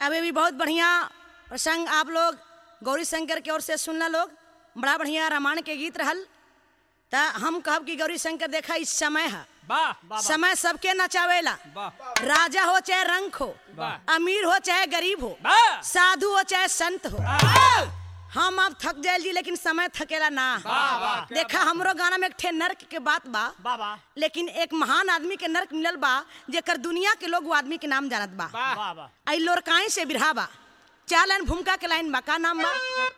अभी भी बहुत बढ़िया प्रसंग आप लोग गौरी शंकर की ओर से सुनना लोग बड़ा बढ़िया रामायण के गीत रहल त हम कहब कि गौरी शंकर देखा इस समय है वाह वाह समय सबके नचावेला वाह राजा हो चाहे रंक हो वाह। अमीर हो चाहे गरीब हो वाह साधु हो चाहे संत हो हम अब थक जाए जी लेकिन समय थकेला ना देखा हमरो गाना में एक ठे नर्क के बात बा बाबा लेकिन एक महान आदमी के नर्क मिलल बा जेकर दुनिया के लोग वो आदमी के नाम जानत बा वाह वाह आई लोरकाई से बिरहा बा चार लाइन भूमिका के लाइन बा का नाम बा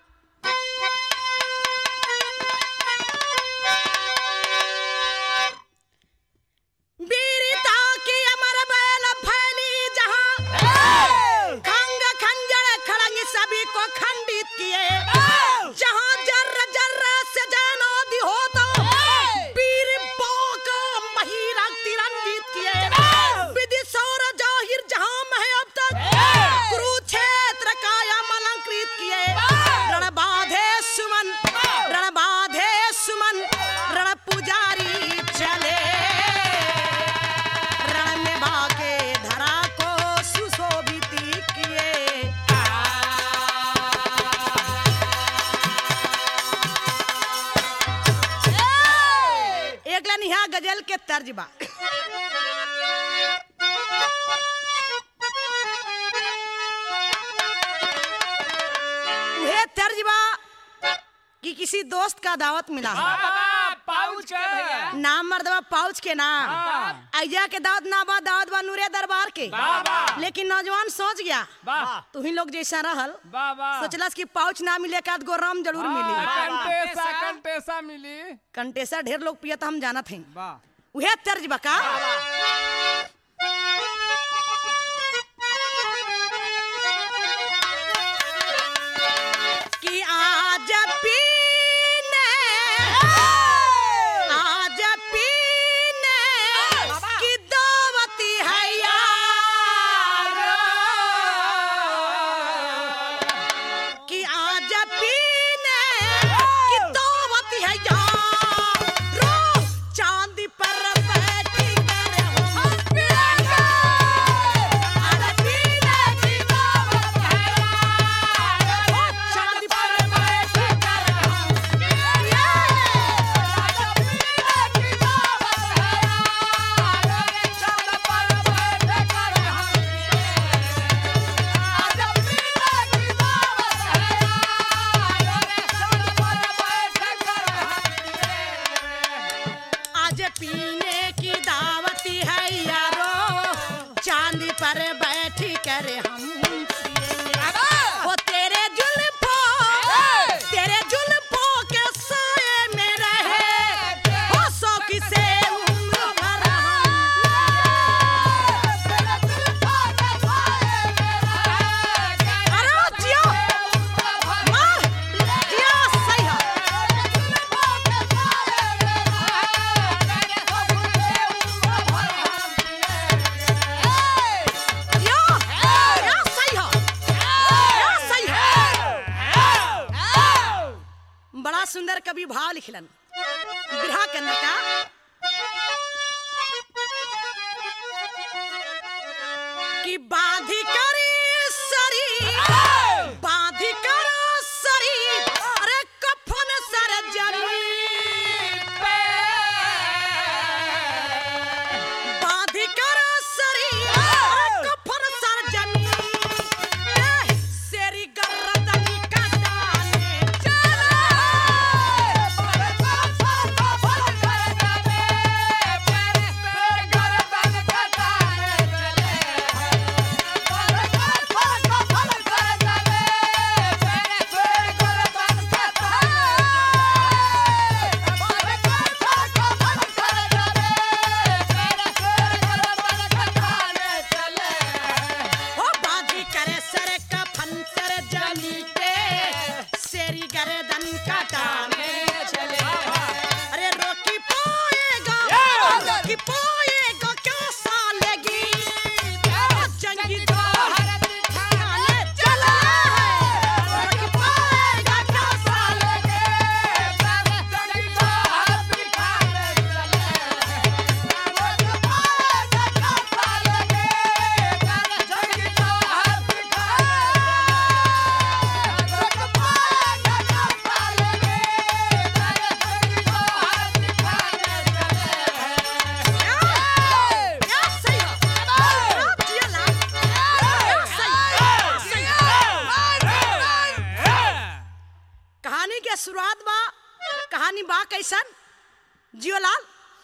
वीरता की अमर बैल फैली जहां खंग खंजर खड़ंग सभी को खंडित किए जहां जर्र जर्र से जैनोदी हो तो वीर पोक महिरा तिरंजित किए विदिशौर जाहिर जहां में है अब तक कुरुक्षेत्र काया अलंकृत किए रणबाधे सुमन रणबाधे सुमन रण पुजारी चले रण में बाके धरा को सुशोभित किए एक लाइन यहाँ गजल के तर्ज बा उहे तर्ज बा कि किसी दोस्त का दावत मिला है पाउच के भैया नाम मर्दबा पाउच के नाम हाँ। अय्या के दावत ना बा दावत बा नूरे दरबार के वाह, वाह। लेकिन नौजवान सोच गया वाह तू ही लोग जैसा रहल वाह वाह सोचलस कि पाउच ना मिले का गो राम जरूर मिली कंटेसा कंटेसा मिली कंटेसा ढेर लोग पियत हम जानत हैं वाह उहे तर्ज बका कि आज पीने आज पीने की दावती है यार कि आज पीने की दावती है यार चांदी पर बैठी कर हम पिएंगे आज पीने की दावत है यार चांदी पर बैठी कर हम पिएंगे आज पीने की दावत है यार चांदी पर बैठी कर हम आज पीने की दावत है आज पीने की दावती है यारो चांदी पर बैठ कर हम पिएंगे। वो तेरे जुल्फों तेरे जुल्फों के साए में रहे हो शौक से उम्र भर हम। अरे जियो, मार, जियो, सही है। जियो, जियो, सही है। जियो, सही है। बड़ा सुंदर कवि भाव लिखलन बिरहा के अंदर का कि बाधी करी सरी बाधी कर सरी अरे कफन सर जमी पे बाधी कर सरी अरे कफन सर जमी पे सेरी गर्दनी का दाने चले कैसन जियोलाल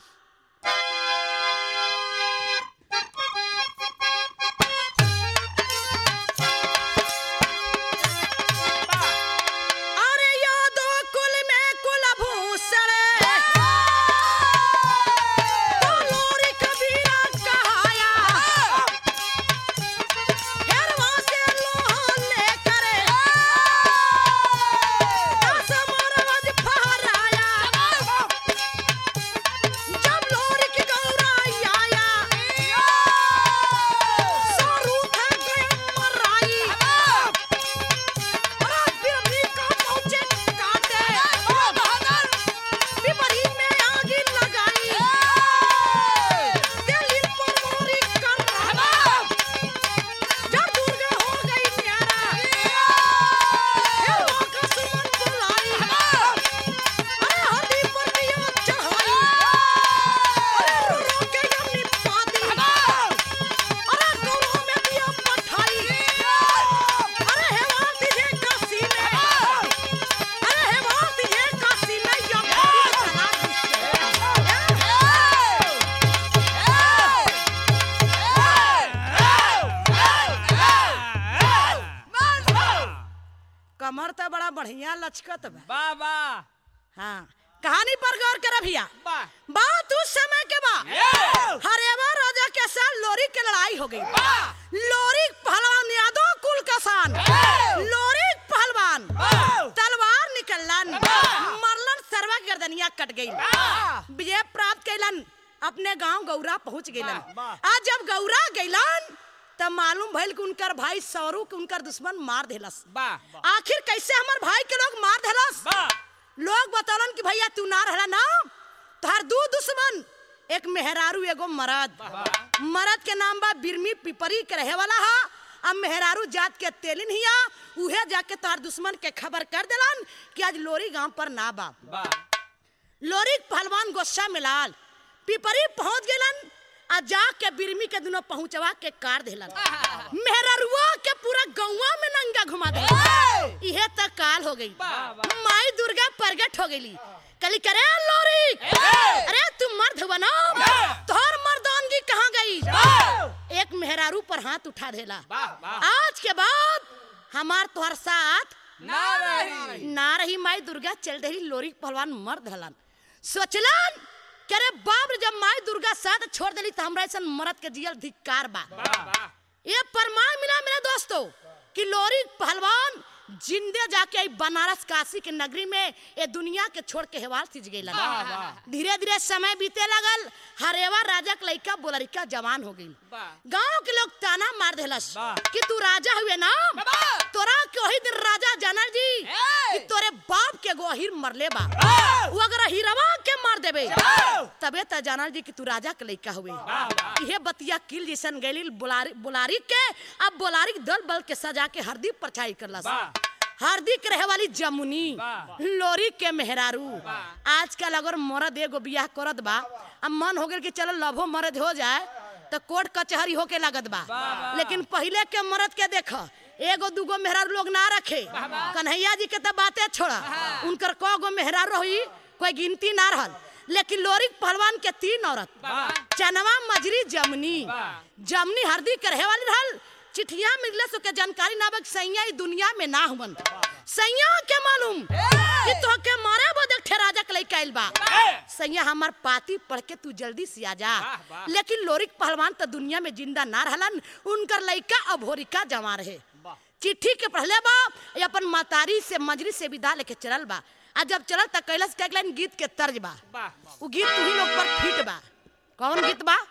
अरे यादो कुल में कुलभूषण तो लोरी कबीरा कहाया हेरवा से लोहा लेकर दस मोरवज फहराया जब लोरी की गौराई आया सारू था गए मराई अरे फिर भी का पहुंचे काटे विपरीत में आग लगाई दिल पर मोरी कर रहा जब दुर्गा हो गई न्यारा हे मां का सुमन बुलाई अरे हड्डी पर दिया चढ़ाई अरे रो रो के यमनी पाती अरे गौरों में दिया पठाई अरे हेवा तुझे काशी में अरे हेवा तुझे काशी में यमनी चला कमर तो बड़ा बढ़िया लचकत बा बाबा हाँ कहानी पर गौर कर भैया बा बात उस समय के बा हरेवा राजा के साथ लोरी की लड़ाई हो गई लोरी पहलवान यादव कुल कसान लोरी पहलवान तलवार निकलन मरलन सर्वा गर्दनिया कट गई विजय प्राप्त कैलन अपने गांव गौरा पहुंच गइलन वाह। आज जब गौरा गइलन तब मालूम भइल कि उनकर भाई सौरू के उनकर दुश्मन मार देलस बा आखिर कैसे हमर भाई के लोग मार देलस बा लोग बतौलन कि भैया तू ना रहला ना तोहर दू दुश्मन एक मेहरारू एगो मरद मरद के नाम बा बिरमी पिपरी के रहे वाला हा अब मेहरारू जात के तेलिन हिया उहे जाके तोहर दुश्मन के खबर कर देलन कि आज लोरी गांव पर ना बा बा लोरी पहलवान गुस्सा में लाल पिपरी पहुंच गेलन आ जाके बिरमी के दुनो पहुंचवा के कार देलन मेहरारुआ के पूरा गौवा में नंगा घुमा दे इहे तक काल हो गई वाह। माई दुर्गा प्रगट हो गई कली करे लोरी अरे तुम मर्द बनो तोहर मर्दानगी कहाँ गई एक मेहरारू पर हाथ उठा देला वाह, वाह। आज के बाद हमार तोहर साथ ना रही ना रही माई दुर्गा चल रही लोरी पहलवान मर्द हलन सोचलन कि अरे बाप रे जब माई दुर्गा साथ छोड़ देली तो हमरा ऐसा मरद के जियल धिक्कार बा बा ये प्रमाण मिला मेरे दोस्तों कि लोरी पहलवान जिंदे जाके आई बनारस काशी के नगरी में ये दुनिया के छोड़ के हेवाल सिज गई वाह, वाह। धीरे धीरे समय बीते लगल हरेवा राजा के लइका बोलरिका जवान हो गई वाह। गांव के लोग ताना मार देलस वाह। कि तू राजा हुए ना बाबा। तोरा के वही दिन राजा जानल जी ए! कि तोरे बाप के एगो अहिर मरले बा वो अगर अहिरवा के मार देबे तबे त जानल जी कि तू राजा के लइका हुए वाह। इहे बतिया किल जैसन गैली बुलारी बुलारी के अब बुलारी दल बल के सजा के हरदी परछाई करलस वाह। हरदी के रहे वाली जमुनी वाह। लोरी के मेहरारू वाह। आजकल अगर मरद एगो बियाह करत बा अब मन हो गेल कि चलो लभो मरद हो जाए तो कोर्ट कचहरी होके लागत बा वाह। लेकिन पहले के मरद के देख एगो दूगो मेहरारू लोग ना रखे कन्हैया जी के तो बातें छोड़ा उनकर कौ गो मेहरारू रही कोई गिनती ना रहल लेकिन लोरी पहलवान के तीन औरत वाह। चनवा मजरी जमनी वाह। जमनी हरदी के रहे वाली रहल चिठिया मिलले सो के जानकारी ना बक सैया ई दुनिया में ना हुवन सैया के मालूम कि तो के मारे बदे ठे राजा के लइका आइल बा सैया हमार पाती पढ़ के तू जल्दी से आ जा वाह, वाह। लेकिन लोरिक पहलवान तो दुनिया में जिंदा ना रहलन उनकर लइका अभोरिका जमा रहे वाह। चिट्ठी के पढ़ले बा ये अपन मातारी से मजरी से विदा लेके चलल बा आ जब चलल त कैलस के लाइन गीत के तर्ज बा वाह वो गीत तू ही लोग पर फिट बा कौन गीत बा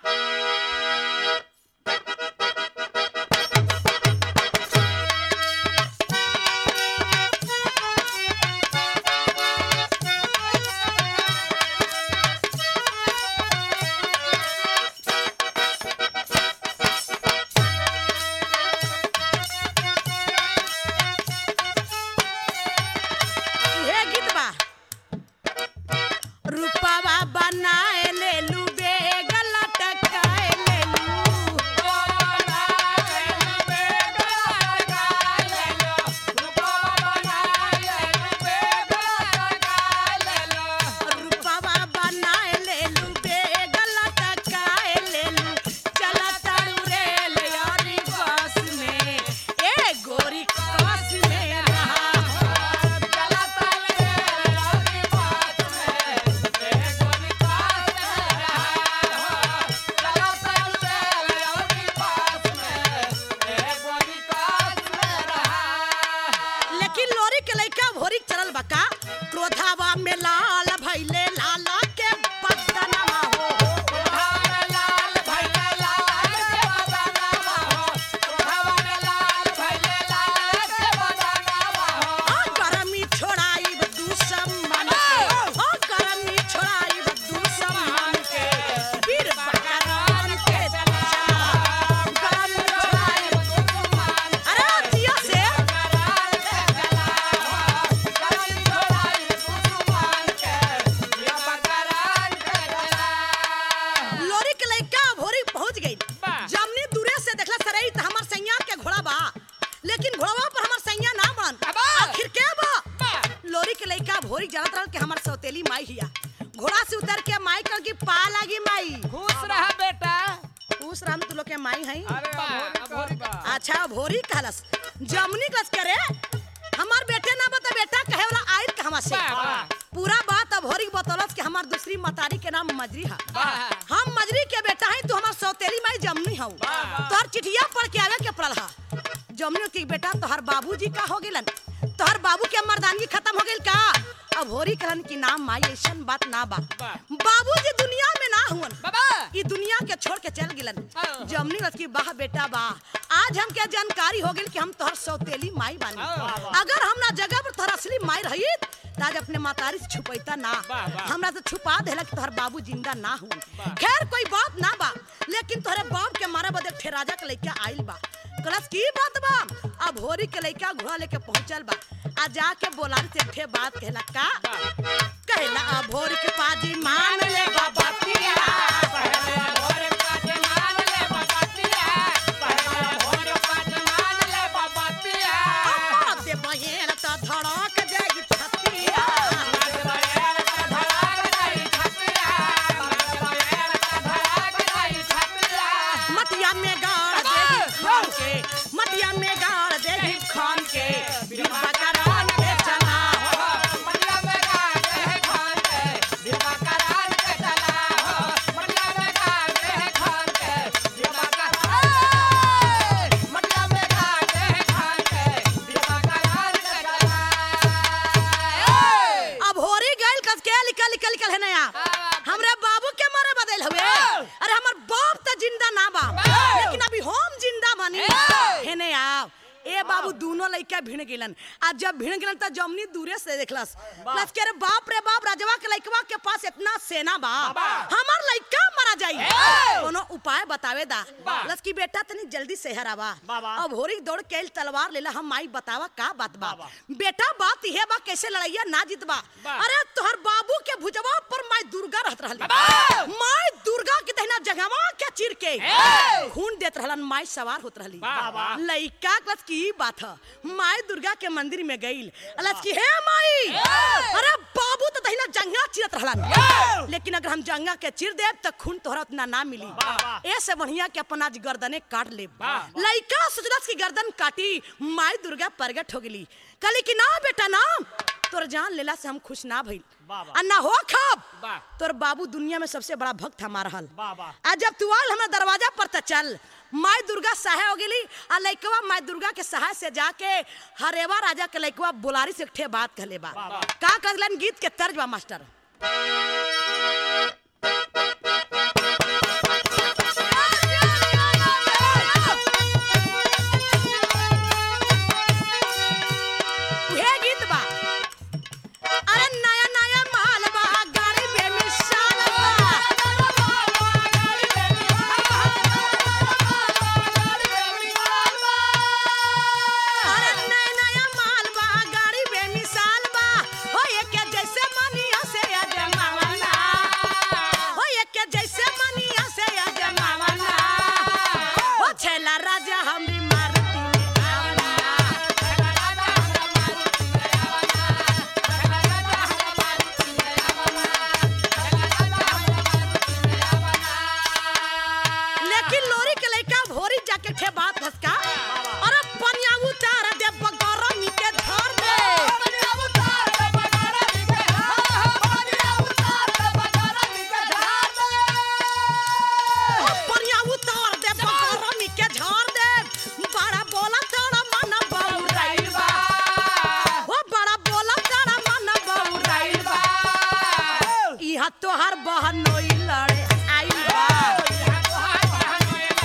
इहे गीत बा रूपावा बनाए ले लू बेग लटका परशुराम तू लोग के माई है अरे अभोरी कहल बा अच्छा भोरी कहलस जमनी कस करे हमार बेटे ना बता बेटा कहे वाला आइल कहवा से वाह, वाह। पूरा बात अभोरी के बतौलत कि हमार दूसरी मतारी के नाम मजरी है वाह। हम मजरी के बेटा है तू हमार सौतेली माई जमनी हूँ वाह। तोहर चिठिया पढ़ के आवे के पड़ल हा जमनी की बेटा तोहर बाबूजी का हो गेलन तोहर बाबू के मर्दानगी खत्म हो गेल का अब होरी कहलन की नाम माई ऐसन बात ना बा वाह। बाबूजी दुनिया में ना हुवन बाबा ई दुनिया के छोड़ के चल गिलन हाँ। जमनी रथ की बाह बेटा बा आज हम के जानकारी हो गेल कि हम तोहर सौतेली माई बानी हाँ। अगर हम ना जगह पर तोहर असली माई रही ताज अपने मातारी से छुपैता ना वाह, वाह। हमरा से छुपा देला कि तोहर बाबू जिंदा ना हुन वाह। खैर कोई बात ना बा लेकिन तोहरे बाप के मारे बदे ठेराजा के लइका आइल बा कलस की बात बा अब होरी के लइका घोड़ा लेके पहुंचल बा आ जाके बोलारी से ठे बात कहला का कहला अब होरी के पाजी मान ले बाबा पिया पहले भोर पाँच मान ले बाबा पिया पहले भोर पाँच मान ले बाबा पिया अब दे बहेन त धड़क जाई छतिया मर्द बहेर का धड़ाक जाई छतिया मर्द बहेर का धड़ाक जाई छतिया मटिया में गाड़ देही खान के मटिया में गाड़ देही खान के डिब्बा करान के चला मटिया में गाड़ दे खान के डिब्बा करान के चला हो मटिया में गाड़ दे खान के डिब्बा करान मटिया में गाड़ दे खान के डिब्बा करान के चला अब होरी गइल कस के निकल निकल निकल है नया हमरे बाबू के मारे बदल हुए अरे हमर बाप त जिंदा ना बा लेकिन अभी हम जिंदा बानी है ने आओ ए बाबू दोनों लइका भिड़ गेलन आ जब भिड़ गेलन त जमनी दूरे से देखलस प्लस के रे बाप रे बाप राजवा के लइकवा के पास इतना सेना बा हमर लइका मरा जाई कोनो उपाय बतावे दा प्लस की बेटा तनी जल्दी शहर आवा अब होरी दौड़ के आइल तलवार लेला हम माई बतावा का बात बा बेटा बात इहे बा कैसे लड़ैया ना जीतबा अरे तोहर बाबू के भुजवा पर माई दुर्गा रहत रहली माई दुर्गा के दहिना जगहवा के चिर के खून देत रहलन माई सवार होत रहली वाह। लइका कस की बात ह माई दुर्गा के मंदिर में गइल अलस की हे माई अरे बाबू तो दहिना जंगा चिरत रहलन लेकिन अगर हम जंगा के चिर देब त खून तोहरा उतना ना मिली ऐसे बढ़िया के अपन आज गर्दने काट ले लइका सोचलस की गर्दन काटी माई दुर्गा प्रगट हो गेली कहली कि ना बेटा ना तोर जान लेला से हम खुश ना भइल आ ना हो खब वाह। तोर बाबू दुनिया में सबसे बड़ा भक्त हमार रहल वाह, वाह। आ जब तू आल हमरा दरवाजा पर त चल माई दुर्गा सहाय हो गेली आ लइकवा माई दुर्गा के सहाय से जाके हरेवा राजा के लइकवा बुलारी से ठे बात कहले बा का कहलन गीत के तर्ज बा मास्टर उहे गीत बा अरे नया नया माल बा गाड़ी बेमिसाल बा अरे नया नया माल बा गाड़ी बेमिसाल बा हो ये के जैसे मनिया से अजमावना हो ये के जैसे मनिया से अजमावना हो छेला राजा हमरी मारुति में आवना लेकिन लोरी के लइका भोरी जाके ठे बात धसका अरे पनिया उतार दे बगरा नीचे धर दे ओ पनिया उतार दे बगरा नीचे झाड़ दे बड़ा बोला तारा मन बहुराइल बा ओ बड़ा बोला तारा मन बहुराइल बा इहा तोहार बहन नोई लड़े आइल बा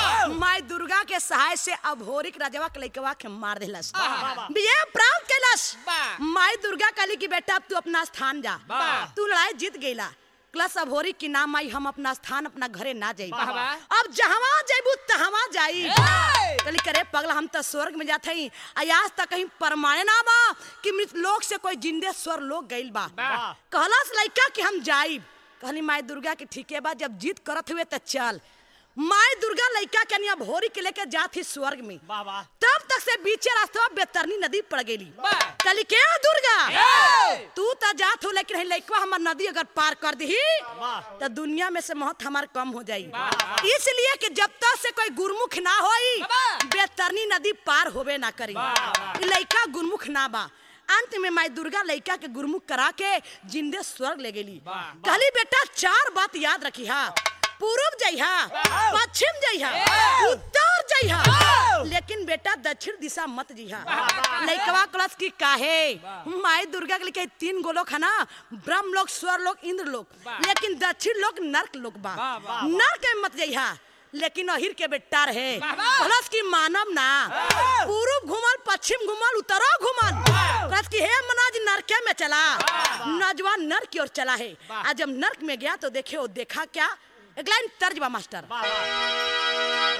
माई दुर्गा के सहाय से अभोरिक राजवा के लइकवा के मार दिलस वाह। विजय प्राप्त कैलस वाह। माई दुर्गा कहली कि बेटा अब तू अपना स्थान जा वाह। तू लड़ाई जीत गईला क्लस अभोरी की नाम आई हम अपना स्थान अपना घरे ना जाई वाह, वाह। अब जहवा जाइबू तहवा जाई ए! कहली करे पगला हम तो स्वर्ग में जाते ही आज तक कहीं परमाने ना बा कि मृत लोक से कोई जिंदे स्वर लोग गइल बा वाह। कहलस लइका कि हम जाइब कहली माई दुर्गा के ठीके बा जब जीत करत हुए त चल माई दुर्गा लइका के निया भोरी के लेके जात ही स्वर्ग में वाह वाह तब तक से बीचे रास्ते बेतरनी नदी पड़ गेली वाह। कहली के दुर्गा ए! तू त जात हो लेकिन लइकवा हमर नदी अगर पार कर दी वाह। तो दुनिया में से महत हमार कम हो जाई वाह। इसलिए कि जब तक से कोई गुरमुख ना होई वाह। बेतरनी नदी पार होवे ना करी वाह। ई लइका गुरमुख ना बा अंत में माई दुर्गा लइका के गुरमुख करा के जिंदे स्वर्ग ले गेली वाह। कहली बेटा चार बात याद रखी हा पूर्व जइहा वाह। पश्चिम जइहा ए! उत्तर जइहा वाह। लेकिन बेटा दक्षिण दिशा मत जइहा वाह। लइकवा कलश की काहे वाह। माई दुर्गा के लिखे तीन गो लोग है ना ब्रह्म लोग स्वर लोग इंद्र लोग वाह। लेकिन दक्षिण लोग नर्क लोग बा वाह, वाह, नर्क में मत जइहा लेकिन अहिर के बेटा रहे वाह, वाह। कलश की मानव ना पूर्व घुमल पश्चिम घुमल उत्तरो घुमल कलश की हे मनाज नरके में चला नौजवान नर्क की ओर चला है वाह। आज जब नर्क में गया तो देखे वो देखा क्या एक लाइन तर्ज बा मास्टर वाह वाह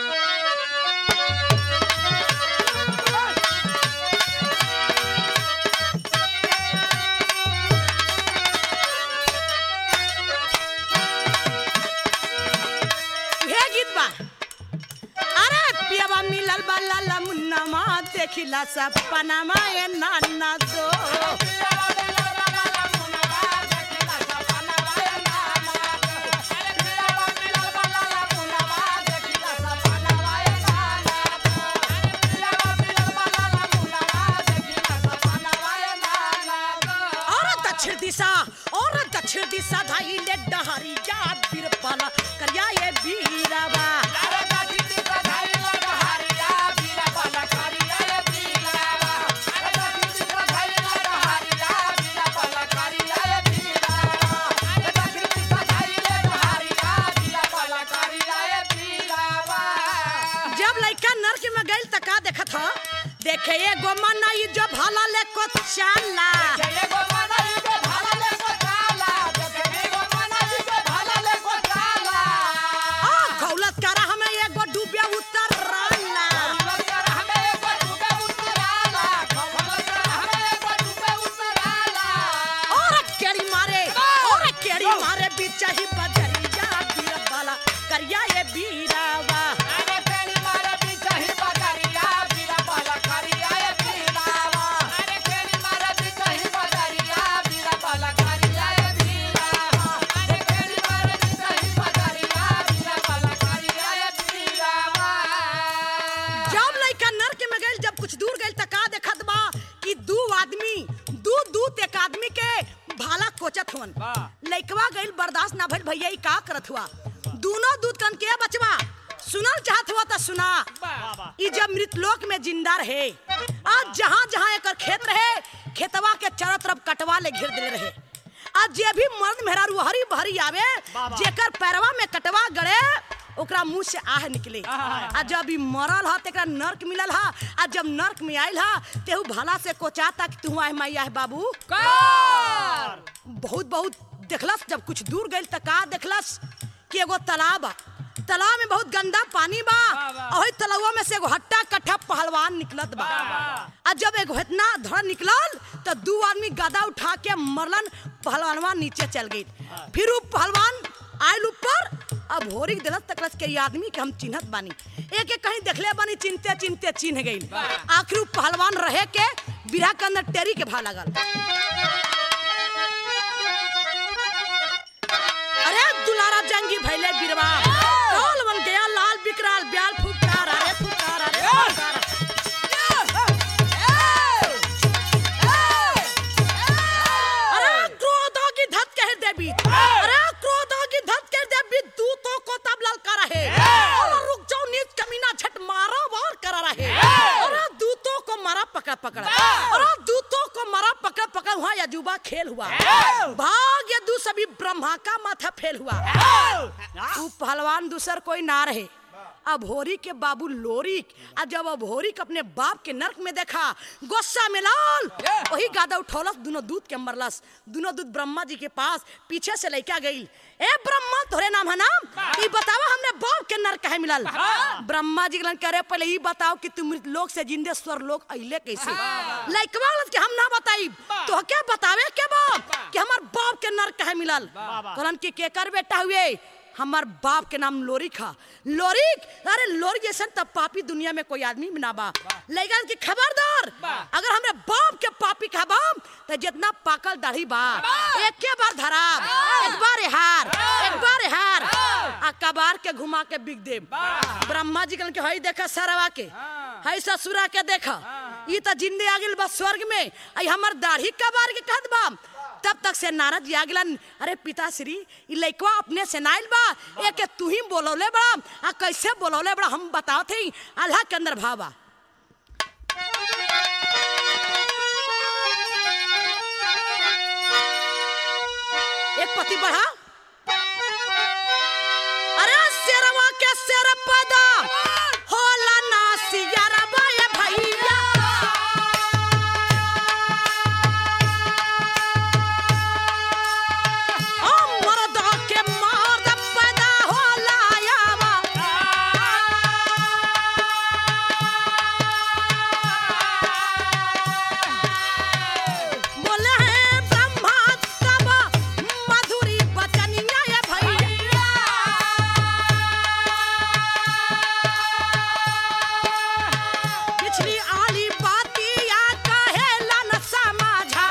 हे गीत बा अरे पियावा मिलल बा लाला मुन्नामा देखिला सपनामा ए नाना दो और दक्षिण दिशा और दक्षिण दिशा धाई ले डहरी जा बिरपाला करिया ये बीरावा जब लइका नर्क में गइल त का देखत ह देखे ये गोमना ई जो भला ले को चाला आ खौलत करा हमें एगो डूबे उतर राला और केड़ी मारे और केड़ी मारे बीच ही बजरिया बीरबाला करिया ये बीरावा जब लइका नर्क में गइल जब कुछ दूर गइल त का देखत बा कि दू आदमी दू दूत एक आदमी के भाला कोचत हवन वाह। लइकवा गइल बर्दाश्त ना भइल भैया ई का करत हुआ दोनों दूत कन के बचवा सुनल चाहत हुआ त सुना वाह वाह ई जब मृतलोक में जिंदा रहे आज जहाँ जहाँ एकर खेत रहे खेतवा के चारों तरफ कटवा ले घेर देले रहे आज जे भी मर्द मेहरारू हरी बहरी आवे बाबा। जेकर पैरवा में कटवा गड़े ओकरा मुंह से आह निकले आ जब ई मरल ह तेकरा नर्क मिलल ह आ जब नर्क में आइल ह तेहू भला से कोचाता कि तू आह माई आह बाबू बहुत बहुत देखलस जब कुछ दूर गइल त का देखलस कि एगो तालाब बा तालाब में बहुत गंदा पानी बा वाह, वाह। और तालाबवा में से एगो हट्टा कट्ठा पहलवान निकलत बा वाह। आ जब एगो इतना धड़ निकलल तो दू आदमी गदा उठा के मरलन पहलवानवा नीचे चल गई फिर उ पहलवान आयल ऊपर अब होरी दिलत तकलस के ई आदमी के हम चिन्हत बानी एक एक कहीं देखले बानी चिनते चिनते चिन्ह गई आखिर उ पहलवान रहे के बिरहा के अंदर टेरी के भा लगल अरे दुलारा जंगी भैले बिरवा कौल बन गया लाल बिकराल ब्याल फुकार अरे फुकार अरे फुकार अरे क्रोधों की धत कह देवी अरे क्रोधों की धत कह देवी दूतों को तब ललका रहे और रुक जाओ नीच कमीना झट मारो वार करा रहे अरे दूतों को मारा पकड़ पकड़ अरे दूतों को मारा पकड़ पकड़ हुआ यजुबा खेल हुआ भाग यदु सभी ब्रह्मा का माथा फेल हुआ ऊ पहलवान दूसर कोई ना रहे अभोरी के बाबू लोरिक आ जब अभोरिक अपने बाप के नरक में देखा गुस्सा में लाल वही गादा उठौलस दोनों दूध के मरलस दोनों दूध ब्रह्मा जी के पास पीछे से लैका गई ए ब्रह्मा तोरे नाम है नाम ई बतावा हमने बाप के नरक कहे मिलल ब्रह्मा जी के करे पहले ई बताओ कि तुम मृत लोक से जिंदे स्वर लोक अइले कैसे लइकवा बोलत कि हम ना बताई तो क्या बतावे के बाप कि हमार बाप के नरक कहे मिलल कहलन कि केकर बेटा हुए हमार बाप के नाम लोरिक हा लोरिक अरे लोरी जैसन तब पापी दुनिया में कोई आदमी भी ना बा लेकिन कि खबरदार अगर हमरे बाप के पापी खबाम तो जितना पाकल दाढ़ी बा एक के बार धरा एक बार हार एक बार हार आ कबार के घुमा के बिग दे ब्रह्मा जी कहलन कि हई देखा सरवा के हई ससुरा के देखा ई तो जिंदे आ गेल बा स्वर्ग में आई हमर दाढ़ी कबार के कहत बा तब तक से नारद जी आ गेलन अरे पिताश्री ई लइकवा अपने से नाइल बा एक तू ही बोलौले बड़ा आ कैसे बोलौले बड़ा हम बताओ थे अल्लाह के अंदर भावा एक पति बढ़ा अरे शेरवा के शेर पदा होला ना सियरवा ये भैया ओ मर्दा के मर्द पैदा होला यावा बोले हैं ब्रह्मा तब मधुरी बचनिया ये भैया पिछली आली बातिया कहेला न समझा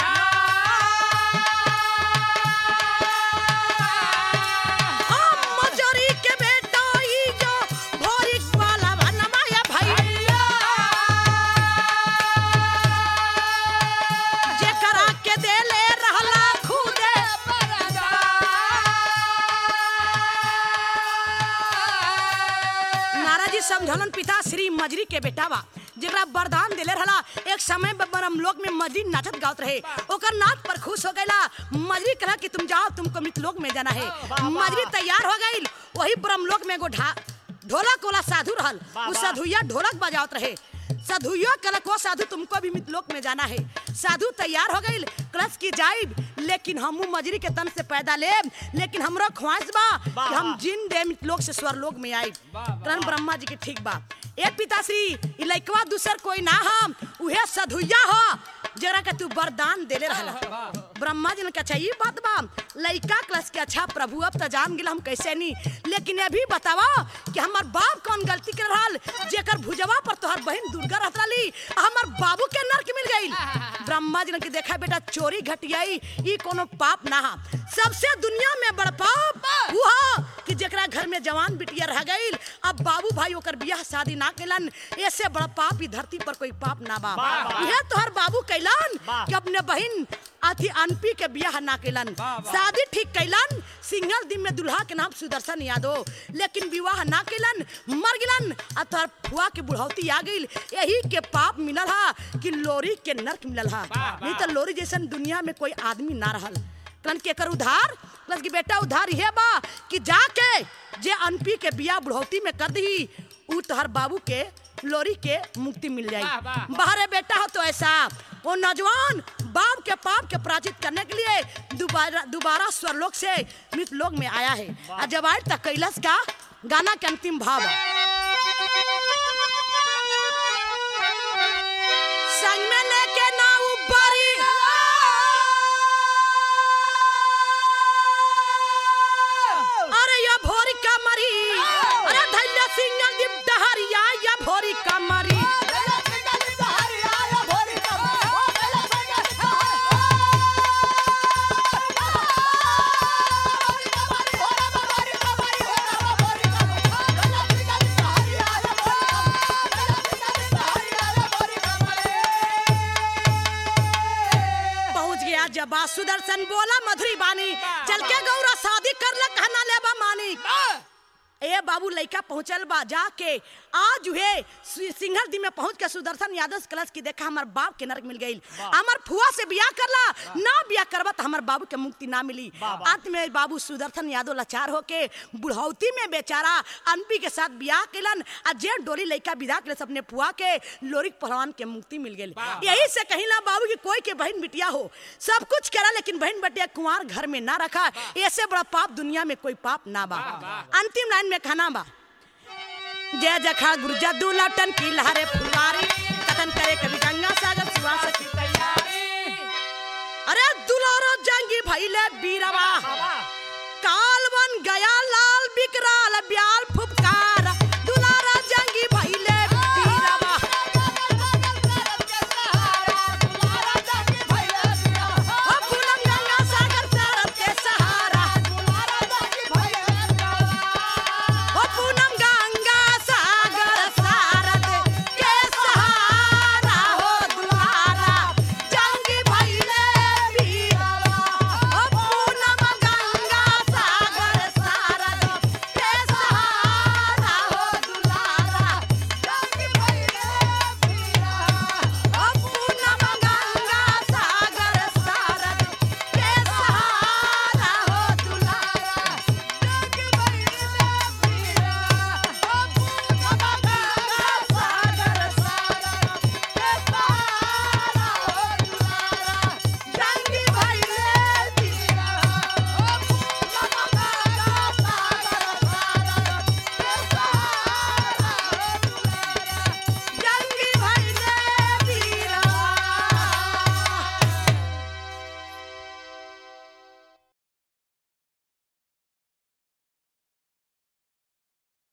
हम मजरी के बेटा ई जो भोरिक वाला बनवा ये भैया जेकरा के देले रहला खुदे नारा जी समझलन पिता श्री मजरी के बेटा बा जेकरा वरदान देले रहला एक समय में ब्रह्म लोक में मजरी नाचत गावत रहे ओकर नाच पर खुश हो गईला मजरी कहा कि तुम जाओ तुमको मृतलोक में जाना है मजरी तैयार हो गई वही ब्रह्म लोक में एगो ढा ढोलक वाला साधु रहल उ साधुया ढोलक बजावत रहे साधुयो कलक वो साधु तुमको भी मितलोक में जाना है साधु तैयार हो गई कलश की जाइब लेकिन हमू मजरी के तन से पैदा ले लेकिन हमरो ख्वाहिश बा कि हम जिन दे मितलोक से स्वर्लोक में आइब तन ब्रह्मा जी के ठीक बा ए पिताश्री ई लइकवा दूसर कोई ना हम उहे साधुया हो जरा के तू वरदान देले रहला ब्रह्मा जी ने कहा अच्छा ये बात बा लइका क्लास के अच्छा प्रभु अब तो जान गेल हम कैसे नहीं लेकिन ये भी बतावा कि हमार बाप कौन गलती कर रहल जेकर भुजवा पर तोहर बहन दुर्गा रहत रही हमार बाबू के नरक मिल गई ब्रह्मा जी ने कि देखा बेटा चोरी घटियाई ई कोनो पाप ना हा सबसे दुनिया में बड़ पाप वो हा कि जेकरा घर में जवान बिटिया रह गई अब बाबू भाई ओकर बियाह शादी ना केलन ऐसे बड़ा पाप ई धरती पर कोई पाप ना बा वाह, वाह। यह तोहर बाबू कैलन वाह। कि अपने बहन अथी अनपी के बियाह ना केलन शादी ठीक कैलन सिंगल दिन में दुल्हा के नाम सुदर्शन यादव लेकिन विवाह ना केलन मर गिलन आ तोहर फुआ के बुढ़ौती आ गई यही के पाप मिलल हा कि लोरी के नरक मिलल हा नहीं तो लोरी जैसन दुनिया में कोई आदमी ना रहल तन के कर उधार प्लस की बेटा उधार ये बा कि जाके जे अनपी के बियाह बुढ़ौती में कर दी उ तोहर बाबू के लोरी के मुक्ति मिल जाई वाह, वाह। बाहरे बेटा हो तो ऐसा वो नौजवान बाप के पाप के पराजित करने के लिए दोबारा दोबारा स्वरलोक से मृत लोक में आया है और जब आए तक कैलाश का गाना के अंतिम भाव है। संग में लेके ना उबारी अरे या भोरी कमरी अरे धैर्य सिंह दीप डहरिया या भोरी कमरी पहुंच गया जब सुदर्शन बोला मधुरी बानी चल के गौरा शादी कर ल कहना लेबा मानी ए बाबू लइका पहुंचल बा जाके आज हुए सिंघल दी में पहुंच के सुदर्शन यादव से कलश की देखा हमार बाप के नरक मिल गई हमार फुआ से बियाह करला ना बियाह करबा तो हमार बाबू के मुक्ति ना मिली अंत में बाबू सुदर्शन यादव लाचार होके बुढ़ौती में बेचारा अनपी के साथ बियाह केलन आ जे डोली लइका विदा के अपने फुआ के लोरिक पहलवान के मुक्ति मिल गई यही से कहीं ना बाबू की कोई के बहन बिटिया हो सब कुछ करा लेकिन बहन बेटिया कुंवार घर में ना रखा ऐसे बड़ा पाप दुनिया में कोई पाप ना बा अंतिम लाइन में खाना बा जय जखा गुरु जद्दू लौटन की लहरे फुलवारी कथन करे कभी गंगा सागर सुहा सखी तैयारी अरे दुलारो जंगी भइले बीरवा